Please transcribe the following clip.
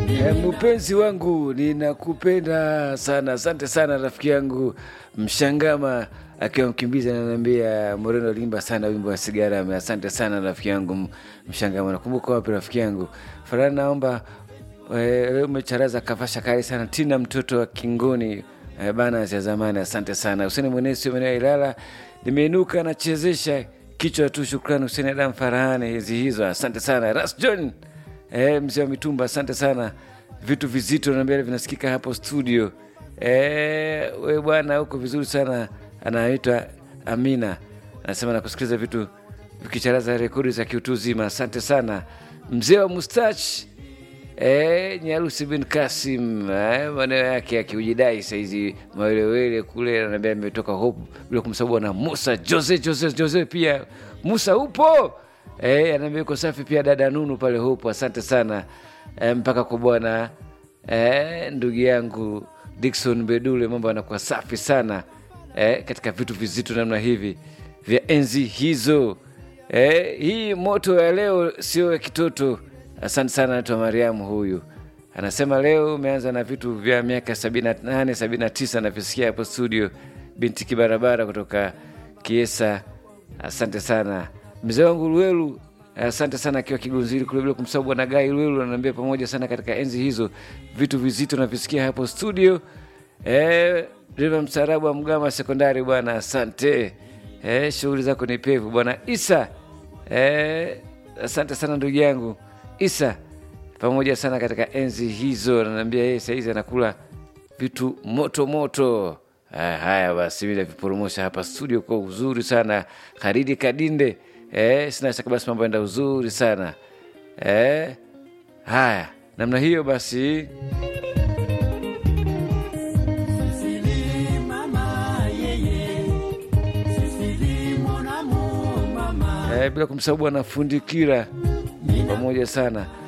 E, mpenzi wangu ninakupenda sana. Asante sana rafiki yangu Mshangama akiwa mkimbizi ananiambia Moreno limba sana wimbo wa sigara. Asante sana rafiki yangu Mshangama. Nakumbuka wapi rafiki yangu Farani, naomba leo umecharaza kavasha kali sana Tina mtoto wa Kingoni e, bana ya zamani. Asante sana Huseni Mwenesi maeneo ya Ilala, nimeinuka nachezesha kichwa tu. Shukrani Huseni Adam Farahani hizi hizo, asante sana Ras John e, mzee wa mitumba, asante sana vitu vizito naambia vinasikika hapo studio. E, we bwana huko vizuri sana. Anaitwa Amina anasema nakusikiliza vitu vikicharaza rekodi za kiutu zima. Asante sana mzee wa mustach e, Nyarusi bin Kasim e, maneno yake akiujidai saizi mawelewele kule, anaambia ametoka Hope bila kumsabu na Musa Jose Jose Jose pia Musa upo e, anaambia uko safi pia dada Nunu pale Hope. Asante sana e, mpaka kwa bwana e, ndugu yangu Dickson Bedule, mambo anakuwa safi sana e, katika vitu vizito namna hivi vya enzi hizo e, hii moto ya leo sio ya kitoto. Asante sana, naitwa Mariamu. Huyu anasema leo umeanza na vitu vya miaka 78 79 navisikia hapo studio, binti kibarabara kutoka Kiesa. Asante sana mzee wangu Luelu, asante sana akiwa Kigunziri kule, bila kumsahau bwana Gai Luelu, anaambia pamoja sana katika enzi hizo, vitu vizito navisikia hapo studio. E, Riva mstaarabu wa Mgama sekondari bwana, asante e, shughuli zako ni pevu bwana Isa. E, asante sana ndugu yangu Isa, pamoja sana katika enzi hizo. Ananiambia yeye sahizi anakula vitu moto moto. Haya, haya basi, mi naviporomosha hapa studio kwa uzuri sana. Haridi Kadinde, e, sina shaka basi mambo enda uzuri sana e, haya namna hiyo basi e, bila kumsahau bwana Fundikira pamoja sana